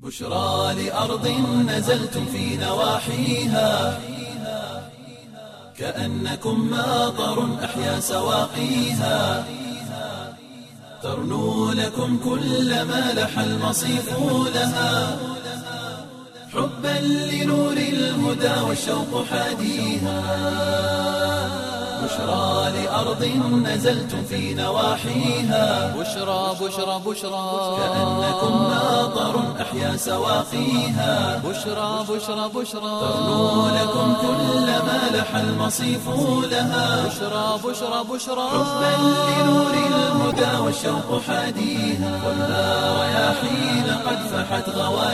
بشرى لأرض نزلتم في نواحيها كأنكم ماطر أحيا سواقيها ترنو لكم كل ما لح المصيف لها حبا لنور الهدى والشوق حاديها بشرى لأرض نزلتم في نواحيها بشرى بشرى بشرى كأنكم ماطر أحيا سواقيها بشرى بشرى بشرى ترنو لكم كل ما لح المصيف لها بشرى بشرى بشرى حبا لنور الهدى والشوق حاديها والنار رياحين قد فحت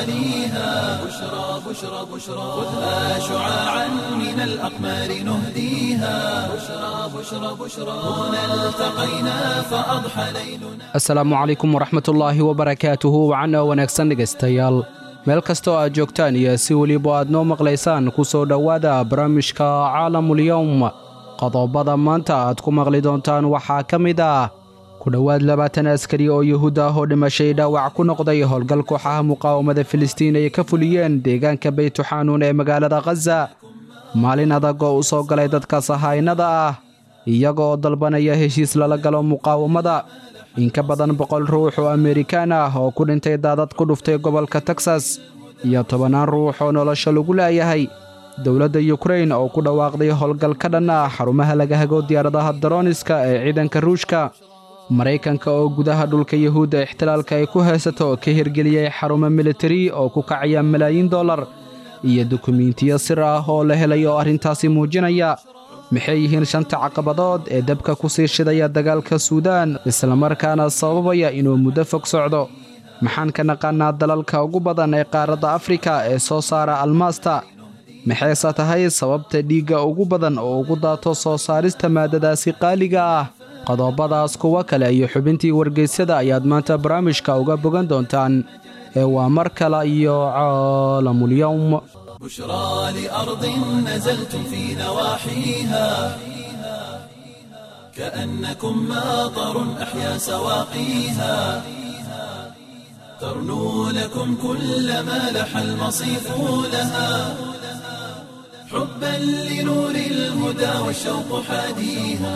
غواليها بشرى بشرى بشرى خذها شعاعا من الأقمار نهديها بشرى بشرى بشرى هنا التقينا فأضحى ليلنا asalaamu calaykum waraxmatullaahi wabarakaatuhu wacana wanaagsan dhegaystayaal meel kastoo aad joogtaan iyo si weliba aad noo maqlaysaan ku soo dhowaada barnaamijka caalamulyowm qodobada maanta aad ku maqli doontaan waxaa ka mid ah ku dhowaad labaatan askari oo yuhuud ah oo dhimashay dhaawac ku noqday howlgal kooxaha muqaawamada filistiin ay ka fuliyeen deegaanka beytuxanuun ee magaalada khaza maalin adag oo u soo galay dadka sahaynada ah iyagoo dalbanaya heshiis lala galo muqaawamada in ka badan boqol ruux oo amerikaan ah oo ku dhintay daadad ku dhuftay gobolka teksas iyo tobannaan ruux oo nolosha lagu laayahay dowladda yukrain oo ku dhawaaqday howlgal ka dhan ah xarumaha laga hago diyaaradaha daroniska ee ciidanka ruushka maraykanka oo gudaha dhulka yuhuudda ixtilaalka ay ku haysato ka hirgeliyey xarumo militari oo ku kacaya malaayiin dollar iyo dukumiintiyo sir ah oo la helay oo arrintaasi muujinaya maxay yihiin shanta caqabadood ee dabka ku sii shidaya dagaalka suudaan islamarkaana sababaya inuu muddo fog socdo maxaan ka naqaannaa dalalka ugu badan ee qaaradda afrika ee soo saara almaasta maxayse tahay sababta dhiigga ugu badan oo ugu daato soo saarista maaddadaasi qaaliga ah qodobadaas kuwa kale iyo xubintii wargeysyada ayaad maanta barnaamijka uga bogan doontaan ee waa mar kale iyo caalamulyowm بشرى لأرض نزلتم في نواحيها كأنكم ماطر أحيا سواقيها ترنو لكم كل ما لح المصيف لها حبا لنور الهدى والشوق حاديها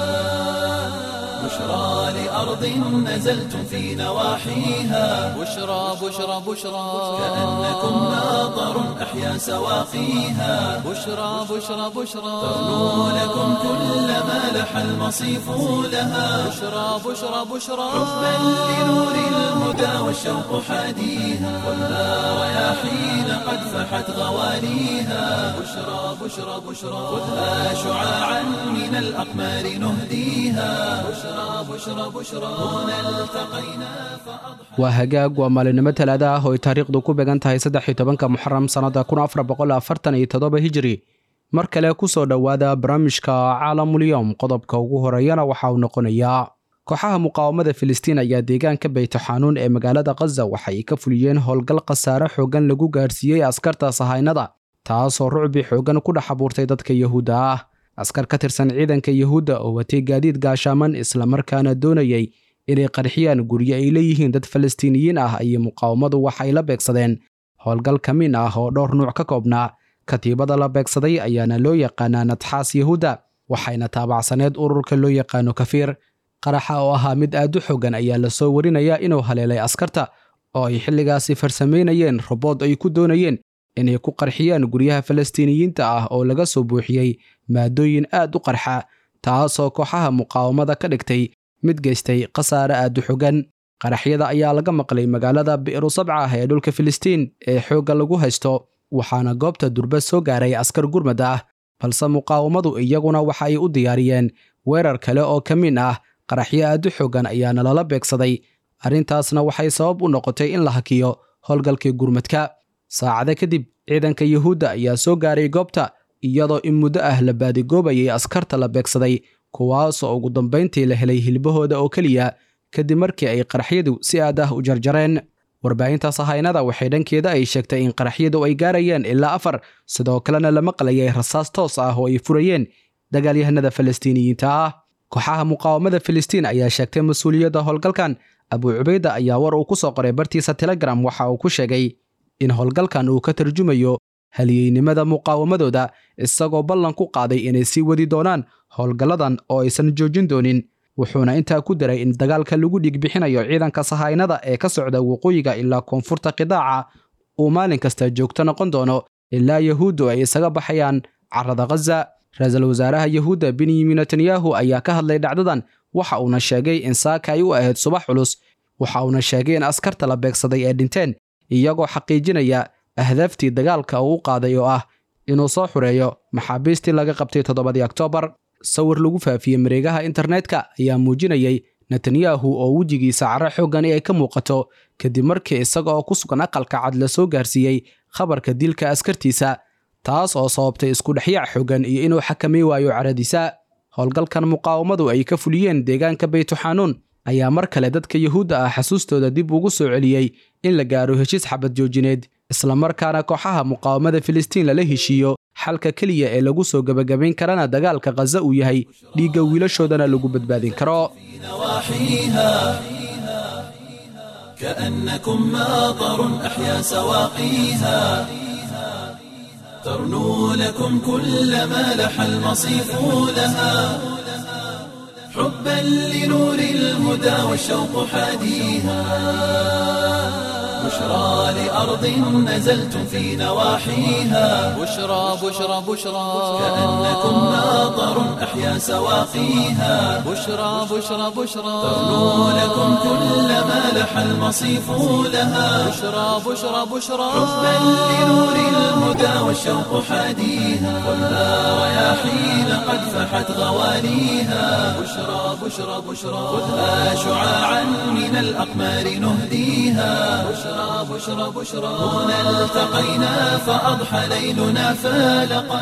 بشرى لأرض نزلتم في نواحيها بشرى بشرى بشرى كأنكم ماطر أحيا سواقيها بشرى بشرى بشرى ترنو لكم كل ما لح المصيف لها بشرى بشرى بشرى حبا لنور الهدى والشوق حاديها والنار رياحين قد فحت غواليها بشرى بشرى بشرى خذها شعاعا من الأقمار نهديها بشرى بشرى بشرى هنا التقينا فأضحى waa hagaag waa maalinimo talaada ah oo ay taariikhdu ku began tahay saddex iyo tobanka muxaram sannada kun afar boqol afartan iyo toddoba hijiri mar kale ku soo dhowaada barnaamijka caalamulyowm qodobka ugu horeeyana waxa uu noqonayaa kooxaha muqaawamada filistiin ayaa deegaanka beytuxanuun ee magaalada khaza waxay ka fuliyeen howlgal khasaare xooggan lagu gaarsiiyey askarta sahaynada taasoo rucbi xooggan ku dhex abuurtay dadka yuhuudda ah askar ka tirsan ciidanka yuhuudda oo watay gaadiid gaashaaman islamarkaana doonayay inay qarxiyaan guryo ay leeyihiin dad falastiiniyiin ah iyo muqaawamadu waxay la beegsadeen howlgal ka min ah oo dhowr nuuc ka koobnaa katiibada la beegsaday ayaana loo yaqaanaa nadxaas yuhuudda waxayna taabacsaneed ururka loo yaqaano kafiir qaraxa oo ahaa mid aad u xogan ayaa lasoo warinayaa inuu haleelay askarta oo ay xilligaasi farsamaynayeen robood ay ku doonayeen inay ku qarxiyaan guryaha falastiiniyiinta ah oo laga soo buuxiyey maadooyin aad u qarxa taasoo kooxaha muqaawamada ka dhigtay mid geystay khasaare aad u xogan qaraxyada ayaa laga maqlay magaalada bi'ru sabca ah ee dhulka filistiin ee xoogga lagu haysto waxaana goobta durba soo gaaray askar gurmad ah balse muqaawamadu iyaguna waxa ay u diyaariyeen weerar kale oo ka min ah qaraxyo aad u xooggan ayaana lala beegsaday arrintaasna waxay sabab u noqotay in la hakiyo howlgalkii gurmadka saacado kadib ciidanka yuhuudda ayaa soo gaaray goobta iyadoo in muddo ah la baadigoobayay askarta la beegsaday kuwaasoo ugu dambayntii la helay hilbahooda oo keliya kadib markii ay qaraxyadu si aad ah u jarjareen warbaahinta sahaynada waxay dhankeeda ay sheegtay in qaraxyadu ay gaarayeen ilaa afar sidoo kalena la maqlayay rasaas toos ah oo ay furayeen dagaalyahanada falastiiniyiinta ah kooxaha muqaawamada filistiin ayaa sheegtay mas-uuliyadda howlgalkan abuu cubayda ayaa war uu ku soo qoray bartiisa telegram waxa uu ku sheegay in howlgalkan uu ka tarjumayo halyeynimada muqaawamadooda isagoo ballan ku qaaday inay sii wadi doonaan howlgalladan oo aysan joojin doonin wuxuuna intaa ku daray in dagaalka lagu dhiigbixinayo ciidanka sahaynada ee ka socda waqooyiga ilaa koonfurta qidaaca uu maalin kasta joogto noqon doono ilaa yahuuddu ay isaga baxayaan carrada khaza ra-iisul wasaaraha yahuudda benyamin netanyahu ayaa ka hadlay dhacdadan waxa uuna sheegay in saaka ay u ahayd subax culus waxa uuna sheegay in askarta la beegsaday ee dhinteen iyagoo xaqiijinaya ahdaaftii dagaalka uu u qaaday oo ah inuu soo xureeyo maxaabiistii laga qabtay toddobadii oktoobar sawir lagu faafiyey mareegaha internetka ayaa muujinayay netanyahu oo wejigiisa carro xooggani ay ka muuqato kadib markii isaga oo ku sugan aqalka cad la soo gaarsiiyey khabarka dilka askartiisa taas oo sababtay isku dhexyaac xooggan iyo inuu xakamay waayo caradiisa howlgalkan muqaawamadu ay ka fuliyeen deegaanka baytuxanuun ayaa mar kale dadka yuhuudda ah xasuustooda dib ugu soo celiyey in la gaaro heshiis xabad joojineed islamarkaana kooxaha muqaawamada filistiin lala heshiiyo xalka keliya ee lagu soo gebagabayn karana dagaalka khaza uu yahay dhiigga wiilashoodana lagu badbaadin karo نواحيها كأنكم ماطر أحيا سواقيها ترنو لكم كل ما لح المصيف لها حبا لنور الهدى والشوق حاديها بشرى لأرض نزلتم في نواحيها بشرى بشرى بشرى كأنكم ماطر أحيا سواقيها بشرى بشرى بشرى ترنو لكم كل ما لح المصيف لها بشرى بشرى بشرى حبا لنور الهدى والشوق حاديها خذها رياحين قد فحت غواليها بشرى بشرى بشرى خذها شعاعا من الأقمار نهديها بشرى بشرى بشرى هنا التقينا فأضحى ليلنا فالقا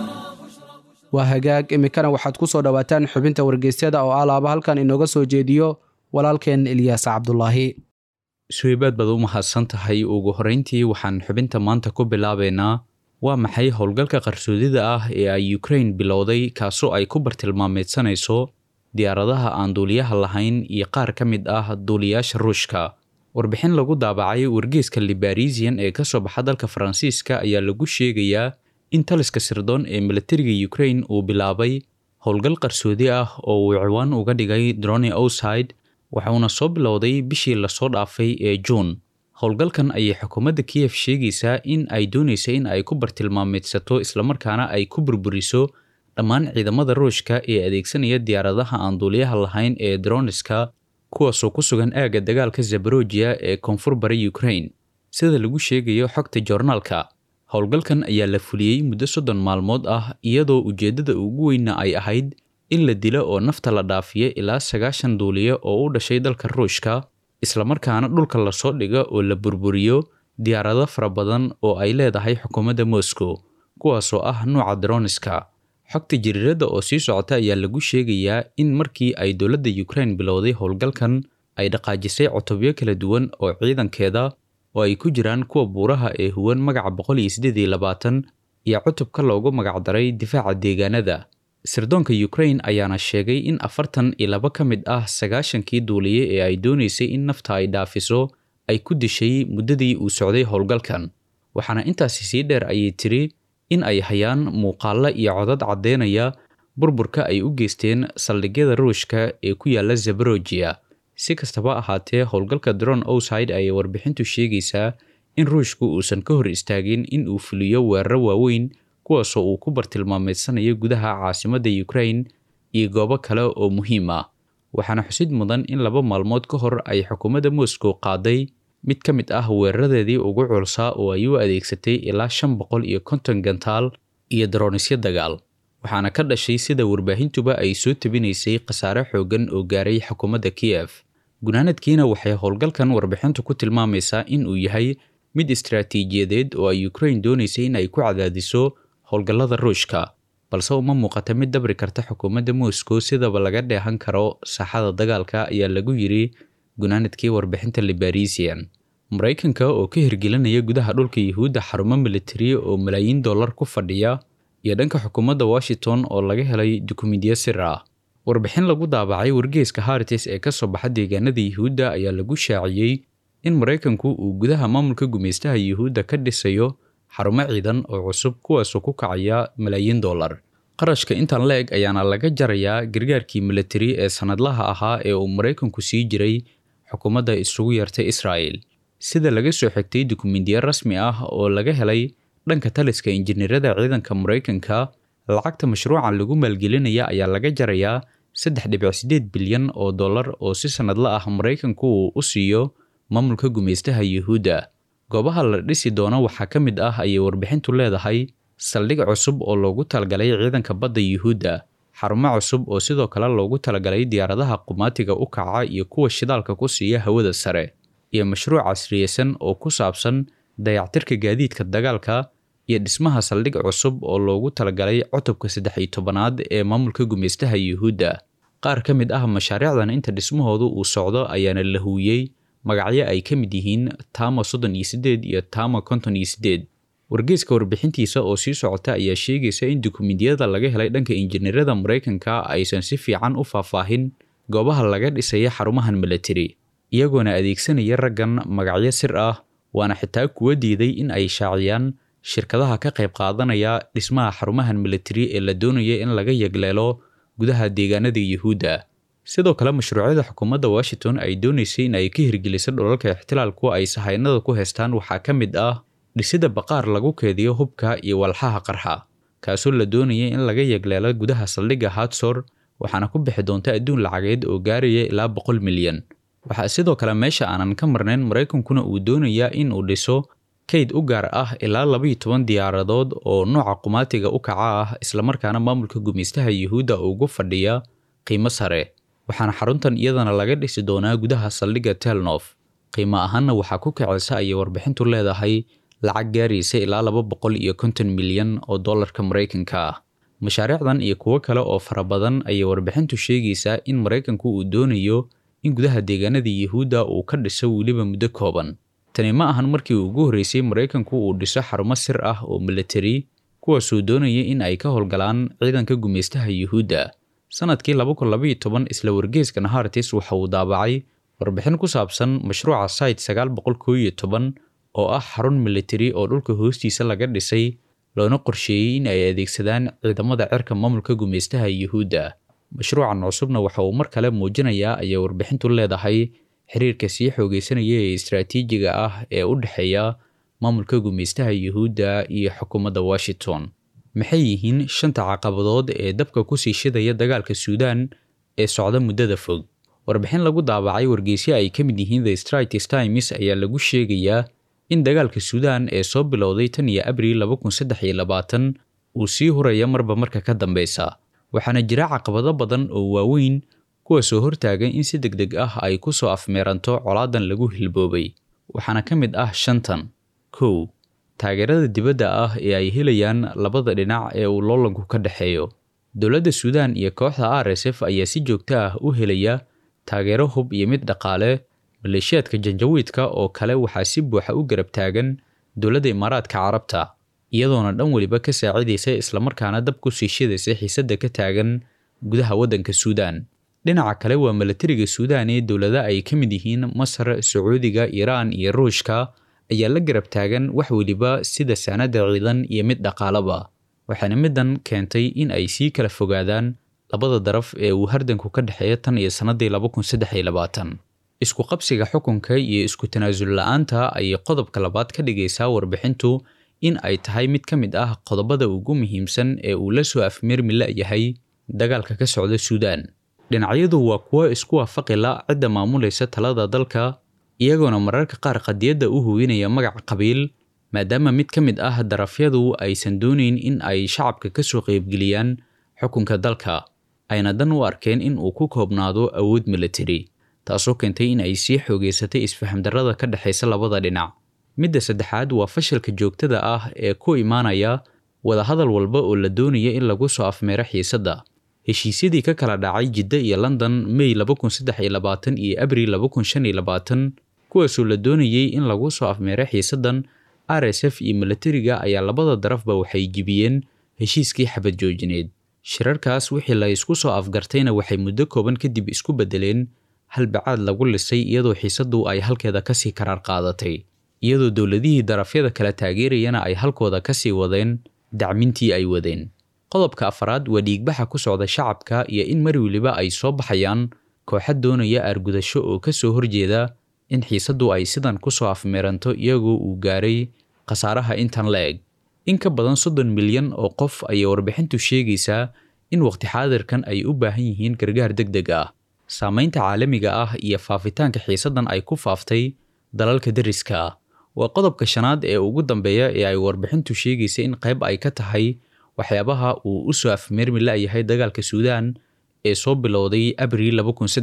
waa hagaag iminkana waxaad ku soo dhowaataan xubinta wargeysyada oo alaaba halkan inooga soo jeediyo walaalkeen ilyaas cabdulaahi suhaybaad baad u mahadsan tahay ugu horrayntii waxaan xubinta maanta ku bilaabaynaa waa maxay howlgalka qarsoodida ah ee ay ukrain bilowday kaasoo ay ku bartilmaameedsanayso diyaaradaha aan duuliyaha lahayn iyo qaar ka mid ah duuliyaasha ruushka warbixin lagu daabacay wargeeska libarisian ee ka soo baxa dalka faransiiska ayaa lagu sheegayaa in taliska sirdoon ee militariga ukrain uu bilaabay howlgal qarsoodi ah oo uu ciwaan uga dhigay drone outside waxauna soo bilowday bishii lasoo dhaafay ee juun howlgalkan ayay xukuumadda kiyef sheegaysaa in ay doonaysa in ay ku bartilmaameedsato islamarkaana ay ku burburiso dhammaan ciidamada ruushka ee adeegsanaya diyaaradaha aan duuliyaha lahayn ee droniska kuwaasoo ku sugan aagga dagaalka zabarojiya ee koonfur bara ukrain sida lagu sheegayo xogta joornaalka howlgalkan ayaa la fuliyey muddo soddon maalmood ah iyadoo ujeeddada ugu weynna ay ahayd in la dilo oo nafta la dhaafiyo ilaa sagaashan duuliye oo u dhashay dalka ruushka islamarkaana dhulka lasoo dhiga oo la burburiyo diyaarado fara badan oo ay leedahay xukuumadda moscow kuwaasoo ah nuuca droniska xogta jariiradda oo sii socota ayaa lagu sheegayaa in markii ay dowladda ukrain bilowday howlgalkan ay dhaqaajisay cutubyo kala duwan oo ciidankeeda oo ay ku jiraan kuwa buuraha ee huwan magaca boqol iyo siddeed iyo labaatan iyo cutubka loogu magacdaray difaaca deegaanada sirdoonka ukrain ayaana sheegay in afartan iyo laba ka mid ah sagaashankii duuliye ee ay doonaysay in nafta ay dhaafiso ay ku dishay muddadii uu socday howlgalkan waxaana intaasi sii dheer ayay tiri in ay hayaan muuqaalla iyo codad caddeynaya burburka ay u geysteen saldhigyada ruushka ee ku yaala zabarojiya si kastaba ahaatee howlgalka dron outside ayay warbixintu sheegaysaa in ruushku uusan ka hor istaagin in uu fuliyo weeraro waaweyn kuwaasoo uu ku bartilmaameedsanayo gudaha caasimadda ukrain iyo goobo kale oo muhiim ah waxaana xusid mudan in laba maalmood ka hor ay xukuumadda moscow qaaday mid ka mid ah weeraradeedii ugu culsaa oo ay u adeegsatay ilaa shan boqol iyo konton gantaal iyo daroonisyo dagaal waxaana ka dhashay sida warbaahintuba ay soo tabinaysay khasaare xooggan oo gaaray xukuumadda kiyef gunaanadkiina waxay howlgalkan warbixintu ku tilmaamaysaa in uu yahay mid istaraatiijiyadeed oo ay ukrain doonaysay in ay ku cadaadiso howlgallada ruushka balse uma muuqata mid dabri karta xukuumadda moscow sidaba laga dheehan karo saaxada dagaalka ayaa lagu yiri gunaanadkii warbixinta libarisian maraykanka oo ka hirgelinaya gudaha dhulka yuhuudda xarumo militari oo malaayiin dollar ku fadhiya iyo dhanka xukuumadda washington oo laga helay dukumidiyo sir ah warbixin lagu daabacay wargeeska hartis ee ka soo baxa deegaanada yuhuudda ayaa lagu shaaciyey in maraykanku uu gudaha maamulka gumaystaha yuhuudda ka dhisayo xarumo ciidan oo cusub kuwaasoo ku kacaya malaayiin dollar qarashka intan la eg ayaana laga jarayaa gargaarkii militari ee sannadlaha ahaa ee uu maraykanku sii jiray xukuumadda isugu yartay israa'el sida laga soo xigtay dukumindiyo rasmi ah oo laga helay dhanka taliska injineerada ciidanka maraykanka lacagta mashruucan lagu maalgelinaya ayaa laga jarayaa saddex dhibic sideed bilyan oo dollar oo si sannadla ah maraykanku uu u siiyo maamulka gumaystaha yuhuudda goobaha la dhisi doono waxaa ka mid ah ayay warbixintu leedahay saldhig cusub oo loogu talagalay ciidanka badda yuhuudda xarumo cusub oo sidoo kale loogu talagalay diyaaradaha qumaatiga u kaca iyo kuwa shidaalka ku siiya hawada sare iyo mashruuc casriyeysan oo ku saabsan dayactirka gaadiidka dagaalka iyo dhismaha saldhig cusub oo loogu talagalay cutubka saddex iyo tobanaad ee maamulka gumaystaha yuhuudda qaar ka mid ah mashaariicdan inta dhismahoodu uu socdo ayaana la huuyey magacyo ay ka mid yihiin tama soddon iyo siddeed iyo tama konton iyo siddeed wargeyska warbixintiisa oo sii socota ayaa sheegaysa in dukumentiyada laga helay dhanka injineerada maraykanka aysan si fiican u faahfaahin goobaha laga dhisaya xarumahan militari iyagoona adeegsanaya raggan magacyo sir ah waana xitaa kuwa diiday in ay shaaciyaan shirkadaha ka qayb qaadanaya dhismaha xarumahan militari ee la doonaya in laga yagleelo gudaha deegaanada yuhuudda sidoo kale mashruucyada xukuumadda washington ay doonaysay in ay ka hirgeliso dholalka ixtilaalku ay sahaynada ku haystaan waxaa ka mid ah dhisida baqaar lagu keediyo hubka iyo walxaha qarxa kaasoo la doonaya in laga yagleelo gudaha saldhigga hadsor waxaana ku bixi doonta adduun lacageed oo gaaraya ilaa boqol milyan waxaa sidoo kale meesha aanan ka marnayn maraykankuna uu doonayaa in uu dhiso kayd u gaar ah ilaa labaiyo toban diyaaradood oo nooca qumaatiga u kaca ah islamarkaana maamulka gumaystaha yuhuudda ugu fadhiya qiimo sare waxaana xaruntan iyadana laga dhisi doonaa gudaha saldhigga telnof qiimo ahaanna waxaa ku kacaysa ayay warbixintu leedahay lacag gaaraysa ilaa laba boqol iyo konton milyan oo dollarka maraykanka ah mashaariicdan iyo kuwo kale oo fara badan ayay warbixintu sheegaysaa in maraykanku uu doonayo in gudaha deegaanada yuhuudda uu ka dhiso weliba muddo kooban tani ma ahan markii ugu horreysay maraykanku uu dhiso xarumo sir ah oo militari kuwaasuu doonaya in ay ka howlgalaan ciidanka gumaystaha yuhuudda sanadkii laba kun labaiyo toban isla wargeeska nahartis waxa uu daabacay warbixin ku saabsan mashruuca site sagaal boqol koo iyo toban oo ah xarun militari oo dhulka hoostiisa laga dhisay loona qorsheeyey in ay adeegsadaan ciidamada cirka maamulka gumaystaha yuhuudda mashruucan cusubna waxa uu mar kale muujinayaa ayay warbixintu leedahay xiriirka sii xoogeysanaya ee istaraatiijiga ah ee u dhexeeya maamulka gumaystaha yuhuudda iyo xukuumadda washington maxay yihiin shanta caqabadood ee dabka kusii shidaya dagaalka suudaan ee socda muddada fog warbixin lagu daabacay wargeysyo ay ka mid yihiin the straits times ayaa lagu sheegayaa in dagaalka suudaan ee soo bilowday tan iyo abriil laba kun saddex iyo labaatan uu sii huraya marba marka ka dambeysa waxaana jira caqabado badan oo waaweyn kuwaasoo hortaagan in si deg deg ah ay ku soo afmeeranto colaadan lagu hilboobay waxaana ka mid ah shantan kow taageerada dibadda ah ee ay helayaan labada dhinac ee uu loolanku ka dhexeeyo dowladda suudaan iyo kooxda r s f ayaa si joogto ah u helaya taageero hub iyo mid dhaqaale maleeshiyaadka janjawiidka oo kale waxaa si buuxa u garab taagan dowladda imaaraadka carabta iyadoona dhan weliba ka saacidaysa islamarkaana dab ku sii shidaysa xiisadda ka taagan gudaha waddanka suudaan dhinaca kale waa milatariga suudaan ee dowlada ay ka mid yihiin masar sacuudiga iiraan iyo ruushka ayaa la garab taagan wax weliba sida saanada ciidan iyo mid dhaqaalaba waxaana middan keentay in ay sii kala fogaadaan labada daraf ee uu hardanku ka dhexeeya tan iyo sannadii laba kun saddex iyo labaatan isku qabsiga xukunka iyo isku tanaasul la-aanta ayay qodobka labaad ka dhigaysaa warbixintu in ay tahay mid ka mid ah qodobada ugu muhiimsan ee uu la soo afmeermi la-yahay dagaalka ka socda suudaan dhinacyadu waa kuwo isku waafaqi la cidda maamulaysa talada dalka iyagoona mararka qaar qadiyadda u hubinaya magac qabiil maadaama mid ka mid ah darafyadu aysan doonayn in ay shacabka ka soo qaybgeliyaan xukunka dalka ayna dan u arkeen in uu ku koobnaado awood militari taasoo keentay in ay sii xoogeysatay isfahamdarrada ka dhexaysa labada dhinac midda saddexaad waa fashilka joogtada ah ee ku imaanaya wadahadal walba oo la doonaya in lagu soo afmeero xiisadda heshiisyadii ka kala dhacay jidda iyo london may laba kun saddex iyo labaatan iyo abril laba kun shan iyo labaatan kuwaasoo la doonayey in lagu soo afmeero xiisaddan r s f iyo milatariga ayaa labada darafba waxay jibiyeen heshiiskii xabad joojineed shirarkaas wixii la isku soo afgartayna waxay muddo kooban kadib isku beddeleen halbacaad lagu lisay iyadoo xiisaddu ay halkeeda kasii karaar qaadatay iyadoo dowladihii darafyada kala taageerayana ay halkooda kasii wadeen dacmintii ay wadeen qodobka afraad waa dhiigbaxa ku socda shacabka iyo in mar weliba ay soo baxayaan kooxa doonaya aargudasho oo ka soo horjeeda in xiisaddu ay sidan ku soo afmeeranto iyagoo uu gaaray khasaaraha intan la eg in ka badan soddon milyan oo qof ayay warbixintu sheegaysaa in waqti xaadirkan ay u baahan yihiin gargaar deg deg ah saamaynta caalamiga ah iyo faafitaanka xiisaddan ay ku faaftay dalalka deriska ah waa qodobka shanaad ee ugu dambeeya ee ay warbixintu sheegaysa in qayb ay ka tahay waxyaabaha uu u soo afmeermi la'yahay dagaalka suudaan ee soo bilowday abriil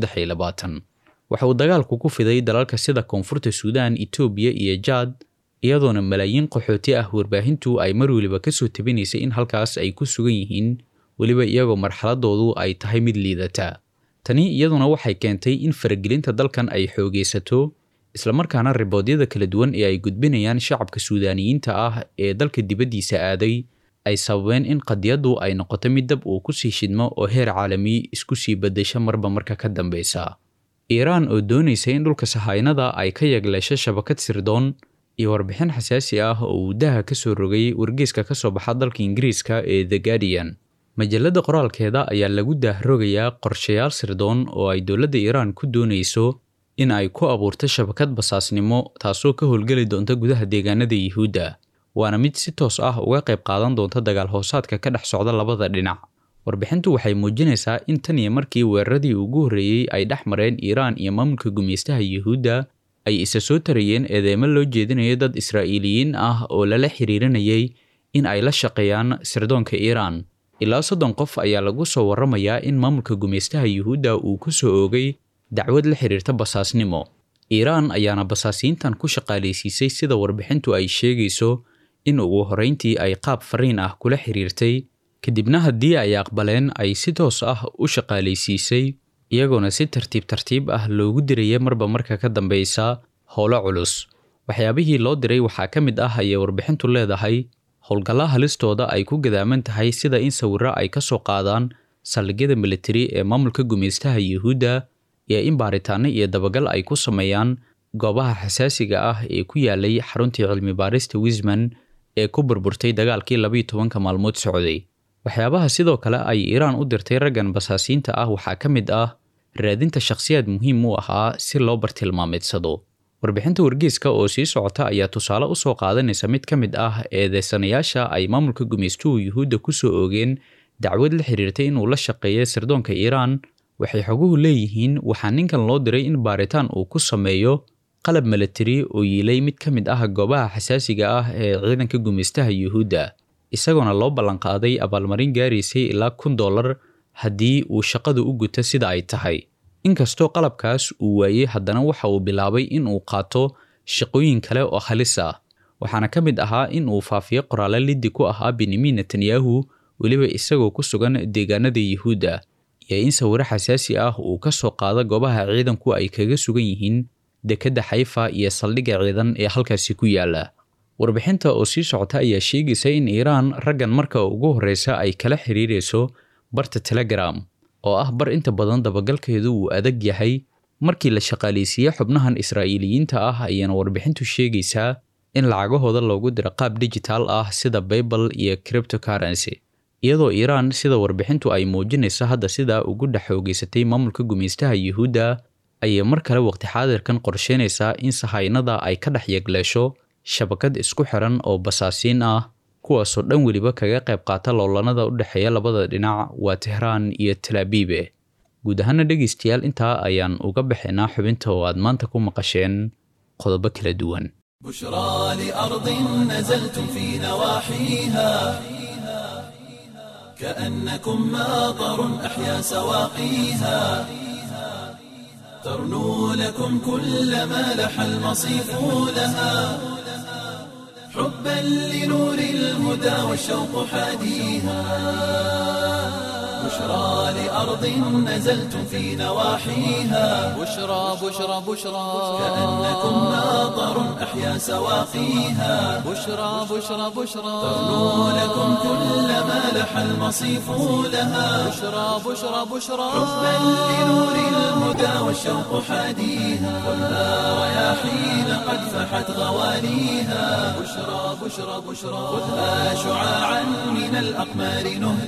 waxa uu dagaalku ku fiday dalalka sida koonfurta suudaan itoobiya iyo jaad iyadoona malaayiin qaxooti ah warbaahintu ay mar weliba kasoo tabinaysay in halkaas ay ku sugan yihiin weliba iyagoo marxaladoodu ay tahay mid liidata tani iyaduna waxay keentay in faragelinta dalkan ay xoogaysato islamarkaana riboodyada kala duwan ee ay gudbinayaan shacabka suudaaniyiinta ah ee dalka dibaddiisa aaday ay sababeen in qadiyaddu ay noqoto mid dab uu kusii shidmo oo heer caalami isku sii beddesho marba marka ka dambeysa iiraan oo doonaysa in dhulka sahaynada ay ka yagleesho shabakad sirdoon iyo warbixin xasaasi ah oo uu daha ka soo rogay wargeyska ka soo baxa dalka ingiriiska ee the guardian majalladda qoraalkeeda ayaa lagu daahrogayaa qorshayaal sirdoon oo ay dowladda iiraan ku doonayso in ay ku abuurto shabakad basaasnimo taasoo ka howlgeli doonta gudaha deegaanada yuhuudda waana mid si toos ah uga qayb qaadan doonta dagaal hoosaadka ka dhex socda labada dhinac warbixintu waxay muujinaysaa in tan iyo markii weeraradii ugu horreeyey ay dhex mareen iiraan iyo maamulka gumeystaha yuhuudda ay isa soo tarayeen eedeymo loo jeedinayo dad israa'iiliyiin ah oo lala xiriirinayay in ay la shaqeeyaan sirdoonka iiraan ilaa soddon qof ayaa lagu soo warramayaa in maamulka gumeystaha yuhuudda uu ku soo oogay dacwad la xiriirta basaasnimo iiraan ayaana basaasiintan ku shaqaalaysiisay sida warbixintu ay sheegayso in ugu horrayntii ay qaab fariin ah kula xiriirtay kadibna haddii ay aqbaleen ay si toos ah u shaqaalaysiisay iyagoona si tartiib tartiib ah loogu diraya marba marka ka dambeysa howlo culus waxyaabihii loo diray waxaa ka mid ah ayay warbixintu leedahay howlgalla halistooda ay ku gadaaman tahay sida in sawirro ay ka soo qaadaan saldhigyada militari ee maamulka gumeystaha yuhuudda iyo in baaritaano iyo dabagal ay ku sameeyaan goobaha xasaasiga ah ee ku yaalay xaruntii cilmi baarista wisman ee ku burburtay dagaalkii labayo tobanka maalmood socday waxyaabaha sidoo kale ay iiraan u dirtay raggan basaasiinta ah waxaa ka mid ah raadinta shakhsiyaad muhiim u ahaa si loo bartilmaameedsado warbixinta wargeyska oo sii socota ayaa tusaale u soo qaadanaysa mid ka mid ah eedeysanayaasha ay maamulka gumeystuhu yuhuudda ku soo oogeen dacwad la xiriirtay inuu la shaqeeyo sirdoonka iiraan waxay xoguhu leeyihiin waxaa ninkan loo diray in baaritaan uu ku sameeyo qalab milatari oo yiilay mid ka mid ah goobaha xasaasiga ah ee ciidanka gumeystaha yuhuudda isagoona loo ballanqaaday abaalmarin gaaraysay ilaa kun dollar haddii uu shaqadu u guto sida ay tahay inkastoo qalabkaas uu waayey haddana waxa uu bilaabay in uu qaato shaqooyin kale oo halis ah waxaana ka mid ahaa in uu faafiyo qoraale liddi ku ahaa benyamin netanyahu weliba isagoo ku sugan deegaanada yuhuudda iyo in sawiro xasaasi ah uu ka soo qaado goobaha ciidanku ay kaga sugan yihiin dekedda xayfa iyo saldhigga ciidan ee halkaasi ku yaala warbixinta oo sii socota ayaa sheegaysa in iiraan raggan marka ugu horreysa ay kala xiriirayso barta telegram oo ah bar inta badan dabagalkeedu uu adag yahay markii la shaqaalaysiiye xubnahan israa'iiliyiinta ah ayaana warbixintu sheegaysaa in lacagahooda loogu diro qaab digital ah sida baybal iyo criptocurrency iyadoo iiraan sida warbixintu ay muujinayso hadda sidaa ugu dhex xoogeysatay maamulka gumeystaha yuhuudda ayay mar kale waqti xaadirkan qorsheynaysaa in sahaynada ay ka dhex yegleesho shabakad isku xiran oo basaasiin ah kuwaasoo dhan weliba kaga qayb qaata loolanada u dhexeeya labada dhinac waa tehraan iyo talaabiibe guud ahaana dhegaystayaal intaa ayaan uga baxaynaa xubinta oo aad maanta ku maqasheen qodobo kala duwan بشرى لأرض نزلتم في نواحيها كأنكم ماطر أحيا سواقيها ترنو لكم كل ما لح المصيف لها حبا لنور الهدى والشوق حاديها بشرى لأرض نزلتم في نواحيها بشرى بشرى بشرى كأنكم ناظر أحيا سواقيها بشرى بشرى بشرى ترنو لكم كل ما لح المصيف لها بشرى بشرى بشرى حبا لنور الهدى والشوق حاديها خذها رياحين قد فحت غواليها بشرى بشرى بشرى خذها شعاعا من الأقمار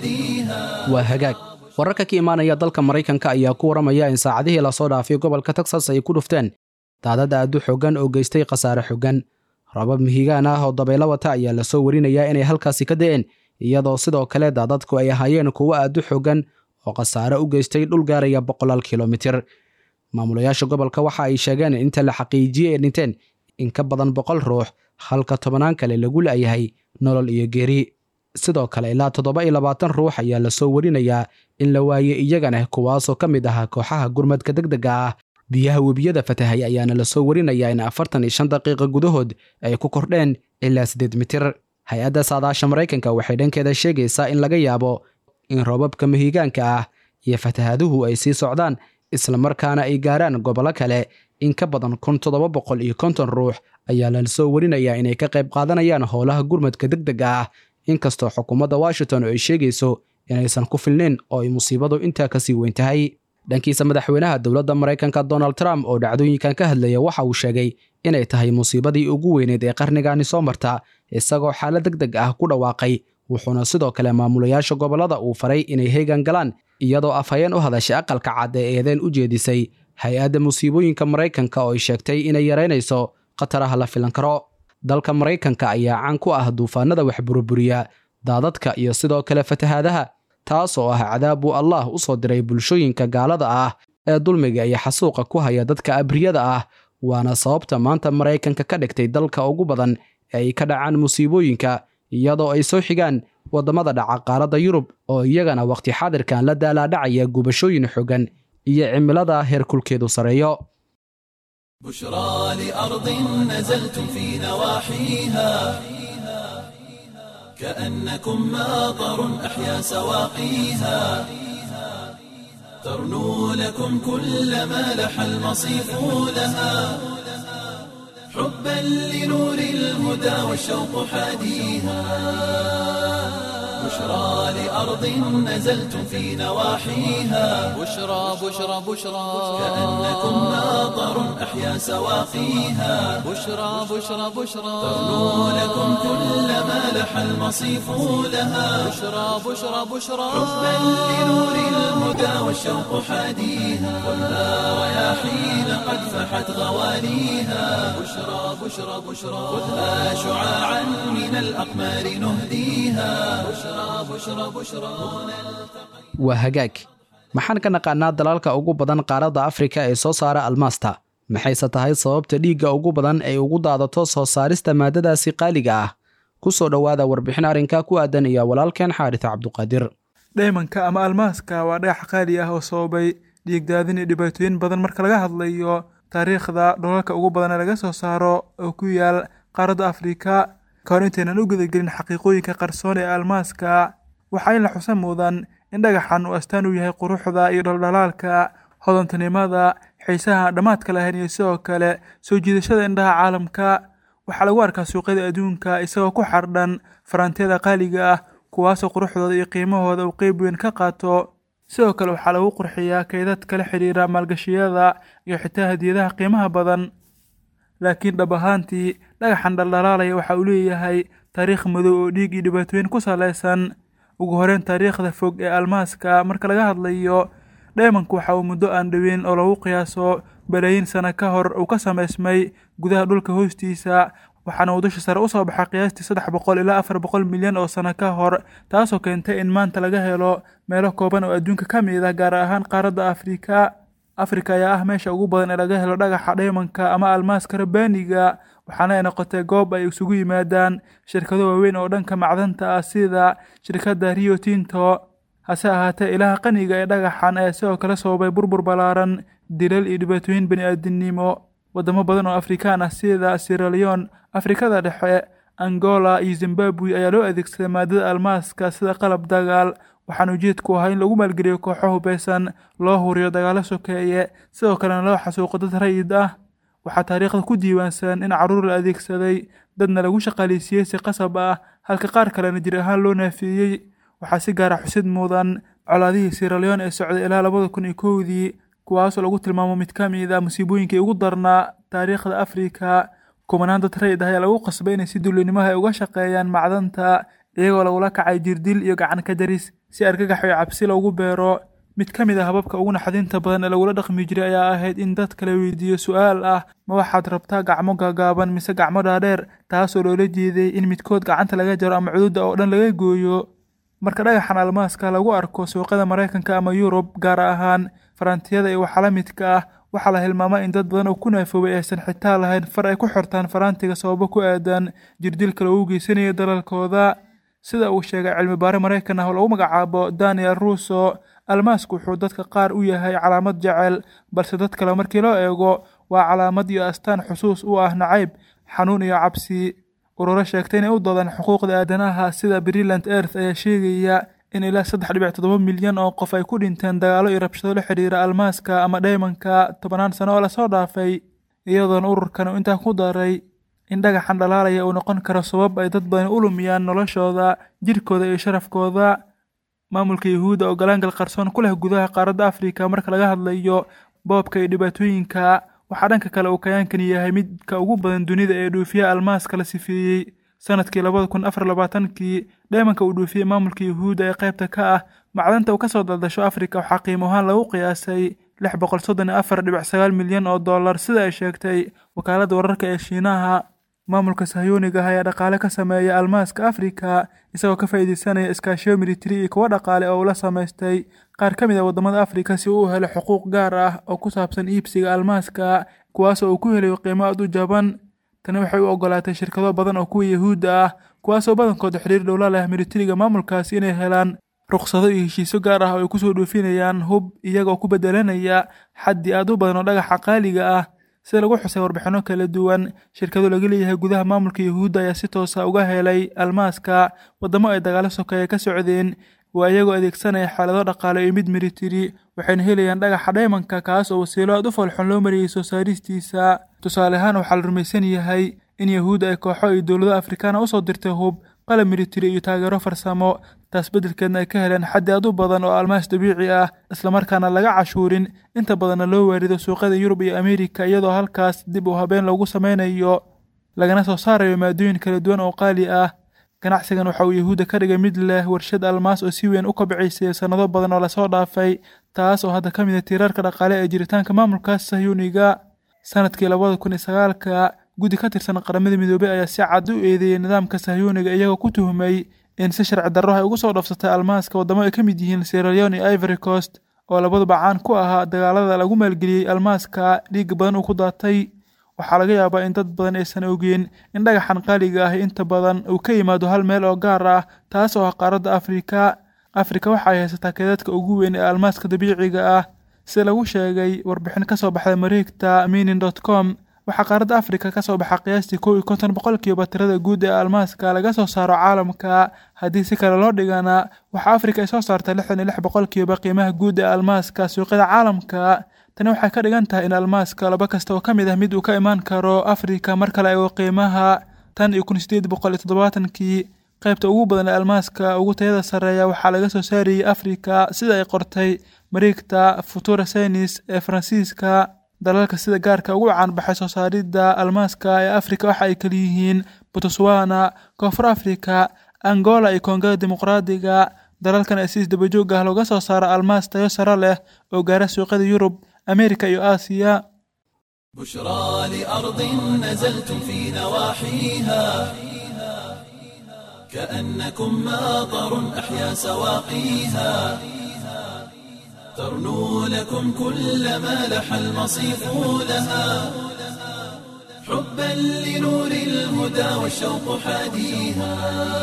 نهديها waa hagaag wararka ka imaanaya dalka maraykanka ayaa ku waramaya in saacadihii lasoo dhaafay gobolka texas ay ku dhufteen daadad aadu xoogan oo geystay khasaare xogan rabab mihigaan ah oo dabaylo wata ayaa lasoo warinayaa inay halkaasi ka da'een iyadoo sidoo kale daadadku ay ahaayeen kuwo aadu xoogan oo khasaare u geystay dhul gaaraya boqolaal kilomitir maamulayaasha gobolka waxa ay sheegeen inta la xaqiijiyey ay dhinteen in ka badan boqol ruux halka tobannaan kale lagu la'yahay nolol iyo geeri sidoo kale ilaa toddoba iyo labaatan ruux ayaa lasoo warinayaa in la waayey iyagana kuwaasoo ka mid ahaa kooxaha gurmadka degdega ah biyaha webiyada fatahay ayaana lasoo warinayaa in afartan iyo shan daqiiqa gudahood ay ku kordheen ilaa siddeed mitir hay-adda saadaasha maraykanka waxay dhankeeda sheegaysaa in laga yaabo in roobabka mahigaanka ah iyo fatahaduhu ay sii socdaan islamarkaana ay gaaraan gobollo kale in ka badan kun toddoba boqol iyo konton ruux ayaa lasoo warinayaa inay ka qayb qaadanayaan howlaha gurmadka degdega ah inkastoo xukuumadda washington ay sheegayso inaysan ku filnayn oo ay musiibadu intaa kasii weyn tahay dhankiisa madaxweynaha dowladda maraykanka donald trump oo dhacdooyinkan ka hadlaya waxa uu sheegay inay tahay musiibadii ugu weyneed ee qarnigaani soo marta isagoo xaalad deg deg ah ku dhawaaqay wuxuuna sidoo kale maamulayaasha gobollada uu faray inay heegan galaan iyadoo afhayeen u hadashay aqalka cad ee eedeen u jeedisay hay-adda musiibooyinka maraykanka oo ay sheegtay inay yaraynayso khataraha la filan karo dalka maraykanka ayaa caan ku ah duufaanada wax buruburiya daadadka iyo sidoo kale fatahaadaha taas oo ah cadaab uu allaah u soo diray bulshooyinka gaalada ah ee dulmiga iyo xasuuqa ku haya dadka abriyada ah waana sababta maanta maraykanka ka dhigtay dalka ugu badan ee ay ka dhacaan musiibooyinka iyadoo ay soo xigaan waddamada dhaca qaaradda yurub oo iyagana wakhti xaadirkan la daalaadhacaya gubashooyin xogan iyo cimilada heerkulkeedu sareeyo بشرى لأرض نزلتم في نواحيها كأنكم ماطر أحيا سواقيها ترنو لكم كل ما لح المصيف لها حبا لنور الهدى والشوق حاديها بشرى لأرض نزلتم في نواحيها بشرى بشرى بشرى كأنكم ماطر أحيا سواقيها بشرى بشرى بشرى ترنو لكم كل ما لح المصيف لها بشرى بشرى بشرى حبا لنور الهدى والشوق حاديها خذها رياحين قد فحت غواليها بشرى بشرى بشرى خذها شعاعا من الأقمار نهديها بشرى بشرى بشرى waa hagaag maxaan ka naqaanaa dalalka ugu badan qaaradda afrika ee soo saara almaasta maxayse tahay sababta dhiigga ugu badan ay ugu daadato soo saarista maadadaasi qaaliga ah ku soo dhowaada warbixin arrinka ku aadan iyo walaalkeen xaaris cabduqaadir dhaymanka ama almaaska waa dhagax qaali ah oo sababay dhiigdaadin iyo dhibaatooyin badan marka laga hadlayo taariikhda dholalka ugu badan ee laga soo saaro oo ku yaal qaaradda afrika ka hor intaynan u gudagelin xaqiiqooyinka qarsoon ee almaaska waxaa in la xusan mudan in dhagaxan uu astaan u yahay quruxda iyo dhaldhalaalka hodantinimada xiisaha aan dhammaadka lahayn iyo sidoo kale soo jiidashada indhaha caalamka waxaa lagu arkaa suuqyada adduunka isagoo ku xardhan faraantiyada qaaliga ah kuwaasoo quruxdooda iyo qiimahooda uu qeyb weyn ka qaato sidoo kale waxaa lagu qurxiyaa kaydad kala xidhiira maalgashiyada iyo xitaa hadiyadaha qiimaha badan laakiin dhab ahaantii dhagaxan dhaldhalaalaya waxa uu leeyahay taariikh madow oo dhiig iyo dhibaatooyin ku salaysan ugu horeyn taariikhda fog ee almaaska marka laga hadlayo dhaymanku waxa uu muddo aan dhoweyn oo lagu qiyaaso balaayiin sano ka hor uu ka samaysmay gudaha dhulka hoostiisa waxaana uu dusha sare usoo baxay qiyaastii saddex boqol ilaa afar boqol milyan oo sano ka hor taasoo keentay in maanta laga helo meelo kooban oo adduunka ka mid ah gaar ahaan qaaradda afrika afrika ayaa ah meesha ugu badan ee laga helo dhagaxa dhaymanka ama almaaska rabbaaniga waxaana ay noqotay goob ay isugu yimaadaan shirkado waaweyn oo dhanka macdanta ah sida shirkadda rio tinto hase ahaatee ilaha qaniga ee dhagaxan ayaa sidoo kale sababay burbur ballaaran dilal iyo dhibaatooyin bani-aadinimo wadamo badan oo afrikaan ah sida siraleon afrikada dhexe angola iyo zimbabwe ayaa loo adeegsaday maadada almaaska sida qalab dagaal waxaana ujeedku ahaa in lagu maalgeliyo kooxo hubeysan loo huriyo dagaalo sokeeye sidoo kalena loo xasuuqo dad rayid ah waxaa taariikhda ku diiwaansan in carruur la adeegsaday dadna lagu shaqaaleysiiyey si qasab ah halka qaar kalena jir ahaan loo naafeeyey waxaa si gaara xusid mudan colaadihii siraleon ee socday ilaa labada kun iyo kowdii kuwaasoo lagu tilmaamo mid ka mid a musiibooyinkii ugu darnaa taariikhda afrika kumanaan dad rayid ah ayaa lagu qasbay inay si dullinimaha ay uga shaqeeyaan macdanta iyagoo lagula kacay jirdil iyo gacan ka jaris si argagax iyo cabsi loogu beero mid ka mid a hababka ugu naxdinta badan ee lagula dhaqmi jiray ayaa ahayd in dadka la weydiiyo su-aal ah ma waxaad rabtaa gacmo gaagaaban mise gacmo dhaadheer taasoo loola jeeday in midkood gacanta laga jaro ama cududa oo dhan laga gooyo marka dhagaxan almaaska lagu arko suuqyada maraykanka ama yurub gaar ahaan faraantiyada iyo waxa la midka ah waxaa la hilmaamaa in dad badan oo ku naafoobay aysan xitaa lahayn far ay ku xirtaan faraantiga sababo ku aadan jirdilka lagu geysanayo dalalkooda sida uu sheegay cilmi baare maraykan ah oo lagu magacaabo daniel russo almaasku wuxuu dadka qaar u yahay calaamad jecel balse dad kale markii loo eego waa calaamad iyo astaan xusuus u ah nacayb xanuun iyo cabsi ururo sheegtay inay u doodaan xuquuqda aadanaha sida brillant earth ayaa sheegaya in ilaa saddex dhibic toddoba milyan oo qof ay ku dhinteen dagaalo iyo rabshado la xidhiira almaaska ama dhaymanka tobanaan sano oo lasoo dhaafay iyadoona ururkan uu intaa ku daray in dhagaxan dhalaalaya uu noqon karo sabab ay dad badan u lumiyaan noloshooda jirkooda iyo sharafkooda maamulka yuhuudda oo galaangal qarsoon ku leh gudaha qaaradda afrika marka laga hadlayo boobka iyo dhibaatooyinka waxaa dhanka kale uu kayaankan yahay midka ugu badan dunida ee dhuufiya almaaska la sifeeyey sanadkii labada kun afar labaatankii dheemanka uu dhuufiyey maamulka yuhuudda ee qaybta ka ah macdanta uu ka soo daldasho afrika waxaa qiimo ahaan lagu qiyaasay lix boqol soddon iyo afar dhibic sagaal milyan oo dollar sida ay sheegtay wakaaladda wararka ee shiinaha maamulka sahyooniga ah ayaa dhaqaale ka sameeya almaaska afrika isagoo ka faa'iideysanaya iskaashiyo militari iyo kuwo dhaqaale oo uu la samaystay qaar ka mid a waddamada afrika si uu u helo xuquuq gaar ah oo ku saabsan iibsiga almaaska kuwaasoo uu ku helayo qiimo aad u jaban tani waxay u ogolaatay shirkado badan oo kuwa yuhuudda ah kuwaasoo badankooda xiriir dhowla leh militariga maamulkaasi inay helaan ruqsado iyo heshiisyo gaar ah oo ay kusoo dhoofinayaan hub iyagoo ku bedelanaya xaddi aad u badan oo dhagaxa qaaliga ah sida lagu xusay warbixinno kala duwan shirkado laga leeyahay gudaha maamulka yuhuudda ayaa si toosa uga helay almaaska waddamo ay dagaalo sokeeye ka socdeen waa iyagoo adeegsanaya xaalado dhaqaale iyo mid militari waxayna helayaan dhagaxa dhaymanka kaas oo wasiilo aad u foolxun loo mariyey soo saaristiisa tusaale ahaan waxaa la rumaysan yahay in yahuudda ay kooxo iyo dowlado afrikaana usoo dirtay hub qalab militari iyo taageero farsamo taas beddelkeedna ay ka heleen xaddi aad u badan oo almaas dabiici ah islamarkaana laga cashuurin inta badanna loo waarido suuqyada yurub iyo ameerika iyadoo halkaas dib u habeen loogu sameynayo lagana soo saarayo maadooyin kala duwan oo qaali ah ganacsigan waxa uu yahuudda ka dhigay mid leh warshad almaas oo si weyn u kobciysay sannado badan oo lasoo dhaafay taas oo hadda ka mid a tiirarka dhaqaale ee jiritaanka maamulkaas sahyuuniga sanadkii labada kun iyo sagaalka guddi ka tirsan qaramada midoobey ayaa si cad u eedeeyey nidaamka sahyuuniga iyagoo ku tuhmay in si sharci darro ay ugu soo dhafsatay almaaska waddamo ay ka mid yihiin sieraleon iyo ivory coast oo labaduba caan ku ahaa dagaalada lagu maalgeliyey almaaska dhiig badan uu ku daatay waxaa laga yaabaa in dad badan aysan ogeen in dhagaxan qaaliga ah inta badan uu ka yimaado hal meel oo gaar ah taas oo ah qaaradda afrika afrika waxa ay haysataa keedadka ugu weyn ee almaaska dabiiciga ah sida lagu sheegay warbixin ka soo baxday mareegta minin dot com waxaa qaaradda afrika ka soo baxa qiyaastii kow iyo konton boqolkiiba tirada guud ee almaaska laga soo saaro caalamka haddii si kale loo dhigana waxaa afrika ay soo saarta lixdan iyo lix boqolkiiba qiimaha guud ee almaaska suuqyada caalamka tani waxay ka dhigan tahay in almaaska laba kasta oo ka mid ah mid uu ka imaan karo afrika mar kale eego qiimaha tan iyo kun sideed boqol iyo toddobaatankii qaybta ugu badan ee almaaska ugu tayada sarreeya waxaa laga soo saarayey afrika sida ay qortay mareegta futura senis ee faransiiska dalalka sida gaarka ugu caanbaxay soo saaridda almaaska ee afrika waxa ay kaliyihiin botswana koonfur afrika angola iyo koongada dimuqraadiga dalalkan ee si isdabajoog ah looga soo saaro almaas tayo sare leh oo gaara suuqyada yurub ameerika iyo aasiya بشرى لأرض نزلتم في نواحيها كأنكم ماطر أحيا سواقيها ترنو لكم كل ما لح المصيف لها حبا لنور الهدى والشوق حاديها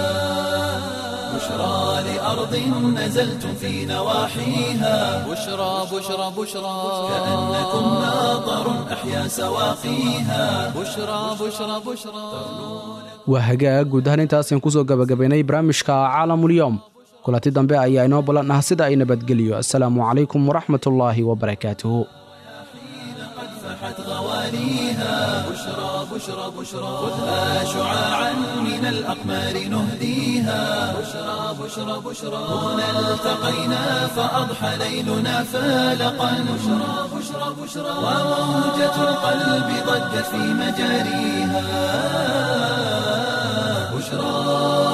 بشرى لأرض نزلتم في نواحيها بشرى بشرى بشرى كأنكم ماطر أحيا سواقيها بشرى بشرى بشرى waa hagaag guud ahaan intaasaan kusoo gabagabaynay barnaamijka caalamulyoom kulanti dambe ayaa inoo ballan ah sida ay nabadgeliyo assalaamu calaykum waraxmatullaahi wabarakaatuhu فاحت غواليها بشرى بشرى بشرى خذها شعاعا من الأقمار نهديها بشرى بشرى بشرى هنا التقينا فأضحى ليلنا فالقا بشرى بشرى بشرى وموجة القلب ضجت في مجاريها بشرى